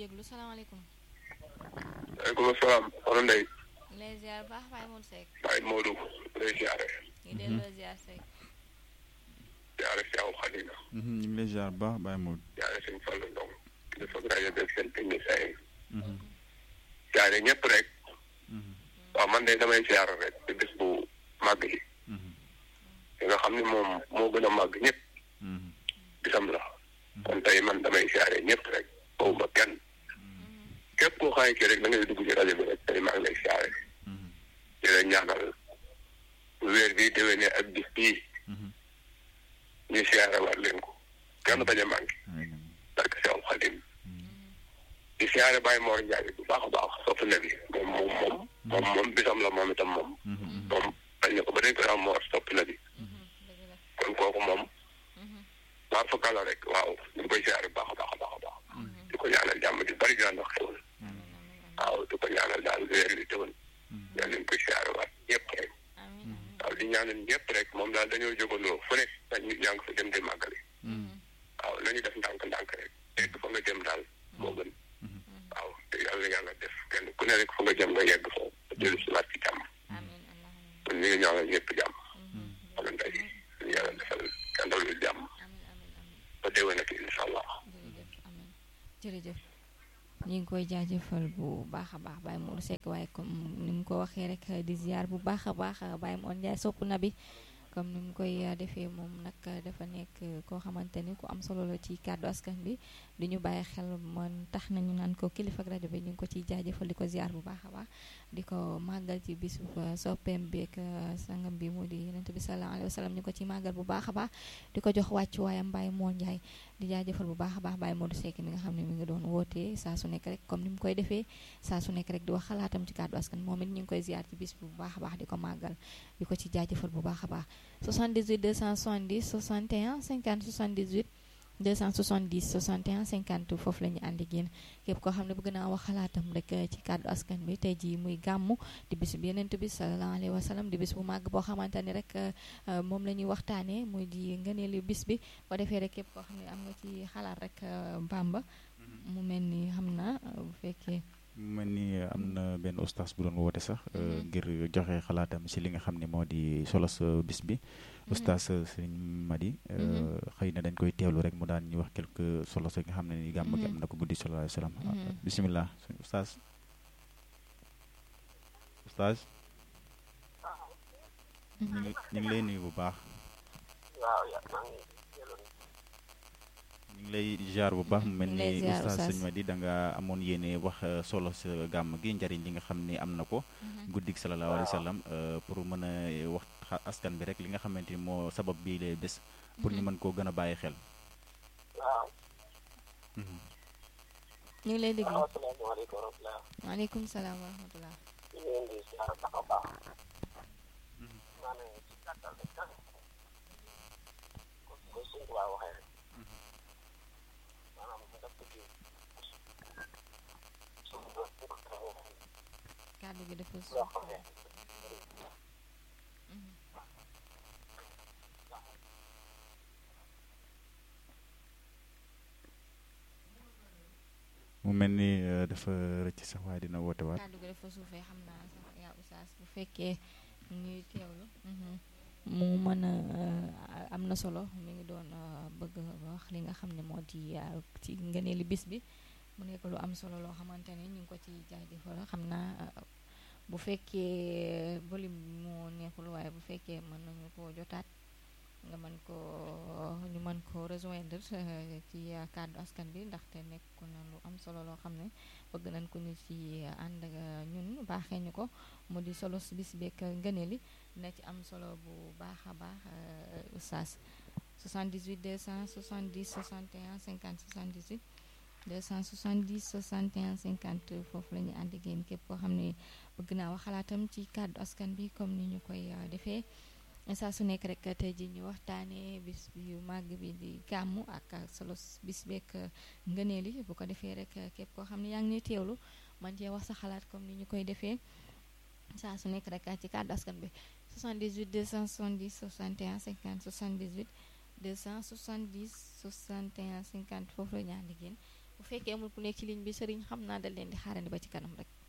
déglu salaamaaleykum. waaleykum salaam. soxna Ndeye. lay ziar baax Baye Modou Seck. Baye Modou. lay ziare. ñu delloo ziar Seck. ziare Cheikh Khadina. ñu ngi lay ziar bu baax Baye Modou. ziare sëñ Fallou Ndong. kilifa rajo beeg seen technicien yi. ziare ñëpp rek. waaw man de damay ziare rek ci bés bu màgg yi. li nga xam ne moom moo gën a màgg ñëpp. bisam la. kon tey man damay ziare ñëpp rek. boobu ba kenn. képp koo xaay kii rek da ngay dugg ci rajo bi rek tey maa ngi lay ziare. di la ñaanal weer bii déwénee ak bis bii. ñu siyaare waat leen ko kenn bañ a manqué parce que Seexul Xadim di siyaare Baye Mor Ndiaye bu baax a baax sopp na bi moom moom moom moom moom bisam la moom itam moom moom bañ na ko ba dañ ko daan Mor sopp na bi kon kooku moom waar fa kala rek waaw ñu ngi koy siyaare bu baax a baax a baax a baax di ko ñaanal jàmm di bari daan wax xewal waaw di ko ñaanal daal weer bi teewul yàlla ñu koy siyaare waat ñëpp rek waaw di ñaanal ñëpp rek moom daal dañoo jógandoo fu ne dañu ñaa ngi fa dem di màggali waaw nañu def ndànk-ndànk rek yegg fa nga jëm daal moo gën waaw te yàlla yàlla def kenn ku ne rek fa nga jëm nga yegg foofu ba dellu si waat ci jàmm kon ñu ngi ñaanal ñëpp jàmm wala ndey ñu yàlla defal kenn lu jàmm ba déwén ak incha allah jërëjëf ñu ngi koy jaajëfal bu baax a baax Baye Modou Seck waaye comme ni mu ko waxee rek di ziar bu baax a baax Baye Modou Ndiaye sopp na bi comme ni mu koy defee moom nag dafa nekk koo xamante ni ku am solo la ci kàddu askan bi di ñu bàyyi xel man tax nañu naan ko kilifa ak rajo bi ñu ngi ko ciy jaajëfal di ko ziar bu baax a baax di ko màggal ci bisu soppeem beeg sangam bi mu di yonent bi sallallahu alayhi wa sallam ñu ko ci màggal bu baax a baax di ko jox wàccu waayam Baye Modou Ndiaye di jaajëfal bu baax a baax Baye Modou Seck mi nga xam ne mi ngi doon wootee saa su nekk rek comme ni mu koy defee saa su nekk rek di wax xalaatam ci kàddu askan moom it ñu ngi koy ziar ci bis bu baax a baax di ko màggal di ko ci jaajëfal bu baax a baax 78 270 61 50 78 270 61 50 foofu la ñu ànd ak yéen képp koo xam ne bëgg naa wax xalaatam rek ci kàddu askan bi tey jii muy gàmmu di bis bi yeneen bi sallallahu alayhi wa sallam di bis bu màgg boo xamante ni rek moom la ñuy waxtaanee muy di ngëneelu bis bi ko defee rek képp koo xam ne am nga ci xalaat rek Bamba mu mel ni xam na bu fekkee. mu mel ni am na benn ustaas bu doon woote sax ngir joxe xalaatam si li nga xam ne moo di solos bis bi ustaas sëriñ Madi xëy na dañ koy teewlu rek mu daan ñu wax quelque solos nga xam ne ni gàmm gi am na ko guddi sallallahu alayhi wa sallam bisimilah ustaas ustaas ñu ngi ñu ngi lay nuyu bu baax ñu ngi lay jaar bu baax mu mel ni ustaas sëñ Madi da nga amoon yéene wax solo sa gàmm gi njariñ li nga xam ne am na ko guddik sallallahu alayhi wa sallam pour mën a wax askan bi rek li nga xamante ni moo sabab bii lay bés pour ñu mën koo gën a bàyyi xel waaw ñu ngi lay déglu asalaamaaleykum wa rahmatulah waaleykum salaam wa rahmatulah ñu ngi leen di ziar baax a baax maanaam ci gàttal rek kan ko suñ ko waa waxee rek maanaam mu def ko ci suñu doon bu ko taxawoo kàddu gi dafa loo suuf xam ne mu mel ni dafa rëcc sax waaye dina woote waat kàddu gi dafa suufee xam naa sax yaa oustaz bu fekkee ñuy teewlu mu mën a am na solo mi ngi doon bëgg wax li nga xam ne moo di ci ngëneeli bis bi mu nekk lu am solo loo xamante ne ñu ngi ko ci jaajëfal xam naa bu fekkee volume moo neexul waaye bu fekkee mën nañu ko jotaat nga mën ko ñu mën ko rejoindre ci kàddu askan bi ndaxte nekk na lu am solo loo xam ne bëgg nañ ko ñu ci ànd ak ñun baaxee ñu ko mu di solo si bis beeg ngëneeli dina ci am solo bu baax a baax oustaz 78 270 61 50 78 270 61 50 foofu la ñu ànd ak yéen képp koo xam ne bëgg naa wax xalaatam ci kàddu askan bi comme ni ñu koy defee saa su nekk rek tey ji ñu waxtaanee bis yu màgg bi di gàmmu ak solo bis beeg ngëneel yi bu ko defee rek képp koo xam ne yaa ngi ñuy teewlu man cee wax sa xalaat comme ni ñu koy defee saa su nekk rek ci kàddu askan bi 78 270 61 50 78 270 61 50 foofu la ñu ànd ak yéen bu fekkee amul ku nekk ci ligne bi sëriñ xam naa dal leen di xaarandi ba ci kanam rek